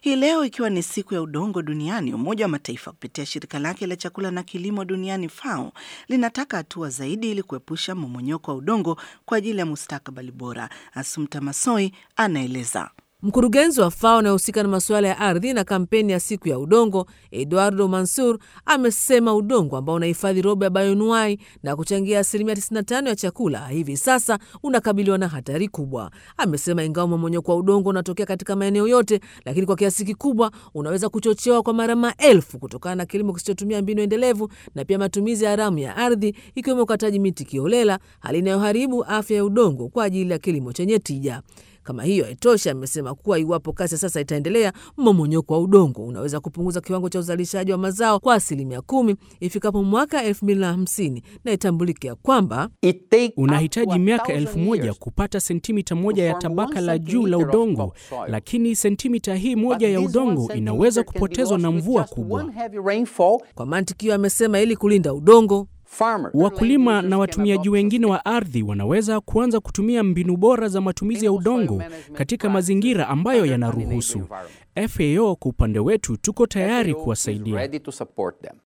Hii leo ikiwa ni siku ya udongo duniani, Umoja wa Mataifa kupitia shirika lake la chakula na kilimo duniani FAO linataka hatua zaidi ili kuepusha mmomonyoko wa udongo kwa ajili ya mustakabali bora. Asumta Masoi anaeleza. Mkurugenzi wa FAO anayehusika na masuala ya ardhi na kampeni ya siku ya udongo, Eduardo Mansur, amesema udongo ambao unahifadhi robo ya bayonuai na kuchangia asilimia 95 ya chakula hivi sasa unakabiliwa na hatari kubwa. Amesema ingawa mmomonyoko wa udongo unatokea katika maeneo yote, lakini kwa kiasi kikubwa unaweza kuchochewa kwa mara maelfu kutokana na kilimo kisichotumia mbinu endelevu na pia matumizi haramu ya ardhi, ikiwemo ukataji miti kiholela, hali inayoharibu afya ya udongo kwa ajili ya kilimo chenye tija. Kama hiyo haitoshi, amesema kuwa iwapo kasi sasa itaendelea, mmomonyoko wa udongo unaweza kupunguza kiwango cha uzalishaji wa mazao kwa asilimia kumi ifikapo mwaka elfu mbili na hamsini na itambulike ya kwamba unahitaji miaka elfu moja kupata sentimita moja ya tabaka la juu la udongo, lakini sentimita hii moja ya udongo inaweza kupotezwa na mvua kubwa. Kwa mantikio, amesema ili kulinda udongo Wakulima na watumiaji wengine wa ardhi wanaweza kuanza kutumia mbinu bora za matumizi ya udongo katika mazingira ambayo yanaruhusu. FAO kwa upande wetu tuko tayari kuwasaidia.